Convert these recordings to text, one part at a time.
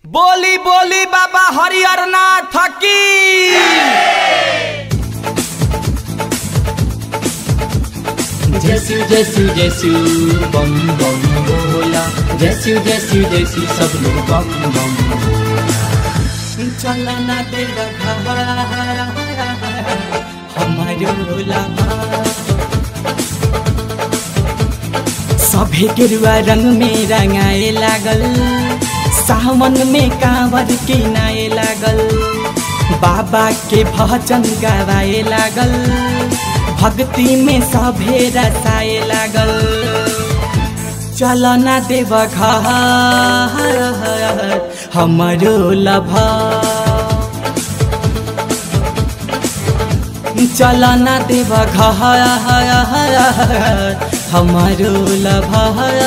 बोली बोली बाबा हरिहर नाथ की जैसू जैसू जैसू बम बम बोला जैसू जैसू जैसू सब लोग बम बम चला ना तेरा हमारो लामा सभे गेरुआ रंग में रंगाए लागल सावन में कांवर किनाए लागल बाबा के भजन गावाए लागल भक्ति में सभे रसाए लागल चल ना देव घर हमरो लभा चल ना देव घर हमारो लभा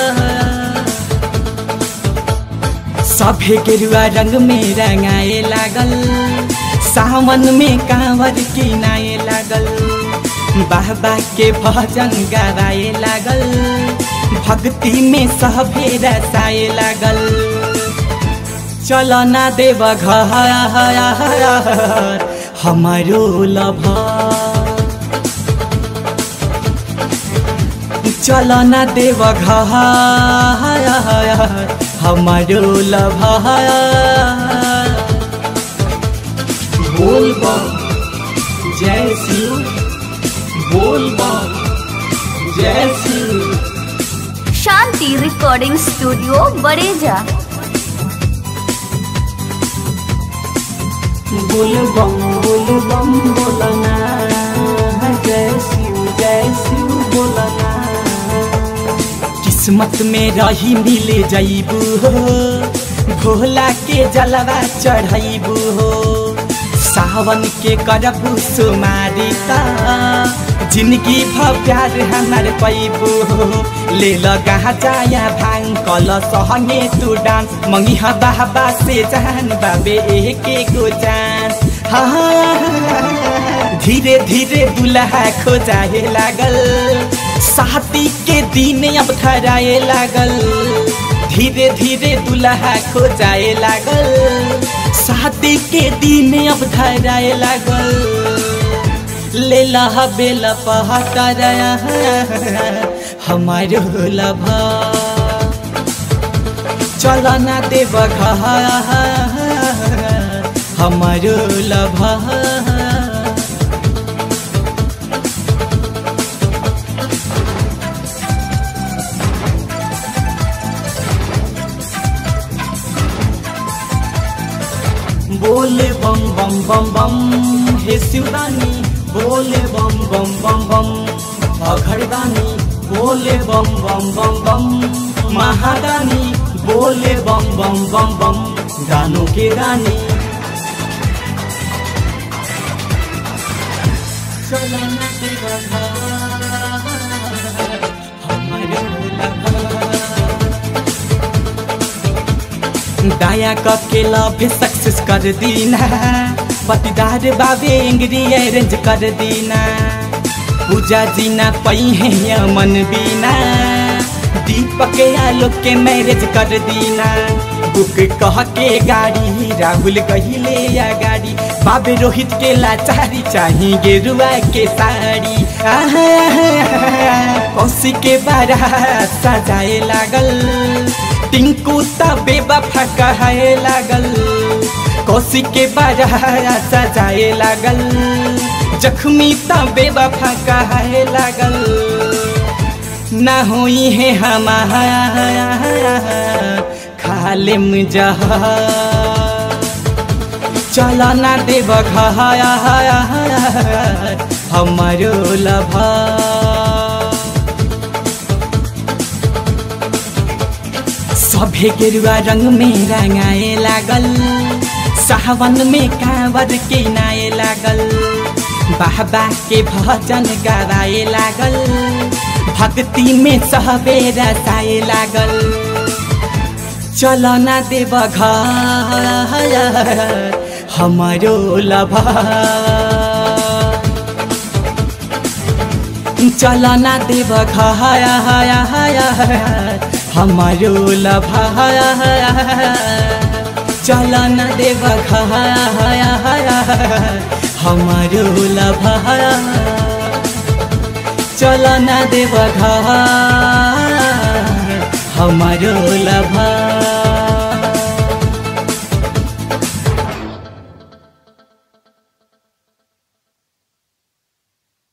सभे गेरुआ रंग में रंगाए लागल सावन में कांवर किनाए लागल बाबा के भजन गावाए लागल भक्ति में सभे रसाए लागल चल ना देव घर हमारो लभा चल ना देव घर हमारो लभा बोल बम जय शिव बोल बम जय शिव शांति रिकॉर्डिंग स्टूडियो बड़ेजा बोल बम बोल बम बोलना जय शिव जय शिव बोलना किस्मत में रही मिले जईबू हो भोला के जलवा चढ़ैबू हो सावन के करबू सुमारी ता जिंदगी भ प्यार हमार पैबू हो ले लगा जाया भांग कल सहंगे तू डांस मंगी हा बाबा से जान बाबे एक गो जान हाँ धीरे धीरे दुल्हा खोजाए लागल साथी के दिन अब धराए लागल धीरे धीरे दुल्हा खोजाए लागल शादी के दिन अब धराए लागल ले लहा बेल पहाड़ हमारो लभा चल ना देव घर हमारो लभा बोले बम बम बम बम हे शिवदानी बोले बम बम बम बम अघरदानी बोले बम बम बम बम महादानी बोले बम बम बम बम गानों के रानी चलो ना तेरा घर, हमारे लगा। दया करके लव सक्सेस कर दीना पतिदार बाबे एंग्री अरेंज कर दीना पूजा जीना पई है मन बीना दीपक आलोक के मैरिज कर दीना बुक कह के गाड़ी राहुल कहिले या गाड़ी बाबे रोहित के लाचारी चाही गेरुआ के साड़ी कौशी के बारात सजाए लागल टिंकू तबे बफा कहे लागल कौशी के बारा सजाए लागल जख्मी तबे बफा कहे लागल ना हुई है हमारा खाले मुजहा चल ना देव घर हमारो लभा सभे गेरुआ रंग में रंगाए लागल सावन में कांवर के नाए लागल बाबा के भजन गावाए लागल भक्ति में सहबे रसाए लागल चल ना देव घर हमारो लभा चल ना देव घर हमारो लभा चल न देव हमारो लभा चल न देव